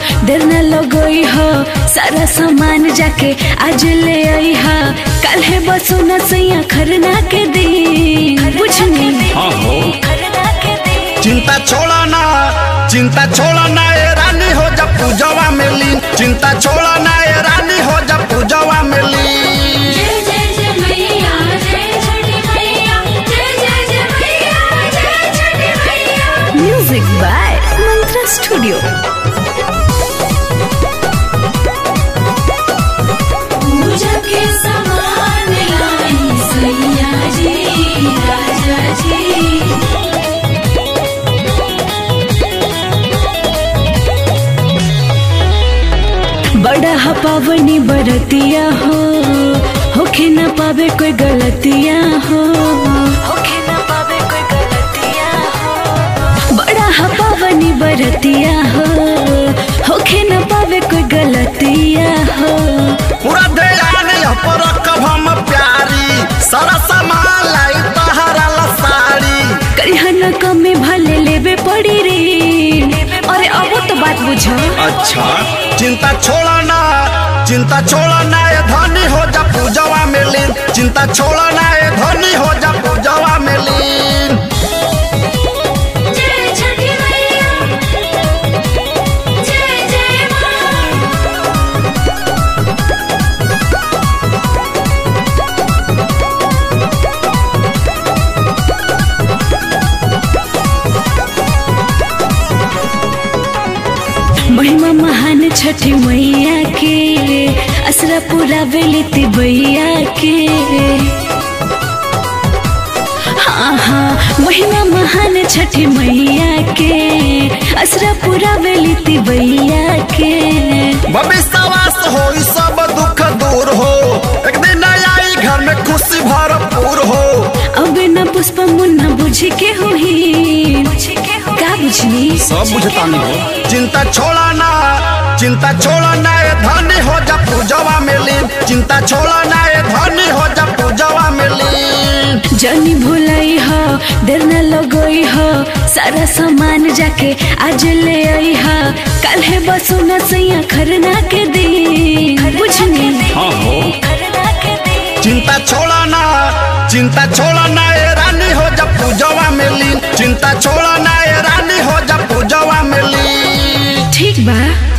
देर न लगई हो सारा सामान जाके आज ले आई हा कल है बसो न सैया खरना के दिन बुझनी हाँ हो खरना के दिन चिंता छोड़ा ना चिंता छोड़ा ना ए रानी हो जब पूजवा में लीन चिंता छोड़ा ना ए रानी हो जब पूजवा में लीन जय जय जय मैया जय छठी मैया जय जय जय मैया जय छठी मैया म्यूजिक बाय मंत्रा स्टूडियो पूजा के सामान लाई सैया जी राजा जी बड़ा हा पावनी बरतिया हो होखे न पावे कोई गलतिया हो होखे न पावे कोई गलतिया हो बड़ा हा पावनी बरतिया हो होखे न पावे कोई गलतिया हो पूरा ध्यान यह पर रखब हम प्यारी सारा सामान लाई तहरा ला साड़ी करिहा न कमे भले लेबे पड़ी रे अरे अब तो बात बुझो अच्छा चिंता छोड़ा ना चिंता छोड़ा ना ए धनी हो जा पूजवा में लीन चिंता छोड़ा ना ए धनी हो जा पूजवा में लीन जय छठी मैया जय जय मां महिमा महान छठी मैया के असरा पूरा बेलित बैया के हाँ हाँ महिमा महान छठी मैया के असरा पूरा बेलित बैया के भविष्यवास हो ई सब दुख दूर हो एक दिन आई घर में खुशी भरपूर हो अब न पुष्प मुन्ना बुझ के होही का बुझनी सब बुझता नहीं हो चिंता छोड़ा ना चिंता छोड़ा ना ए धनी हो जा पूजवा में लीन चिंता छोड़ा ना ए धनी हो जा पूजवा में लीन जनी भुलाई हो देर न लगई हो सारा सामान जाके आज ले आई हा कल है बसो न सैया खरना के दिन बुझनी हाँ हो खरना के दिन चिंता छोड़ा ना चिंता छोड़ा ना ए रानी हो जा पूजवा में लीन चिंता छोड़ा ना ए रानी हो जा पूजवा में लीन ठीक बा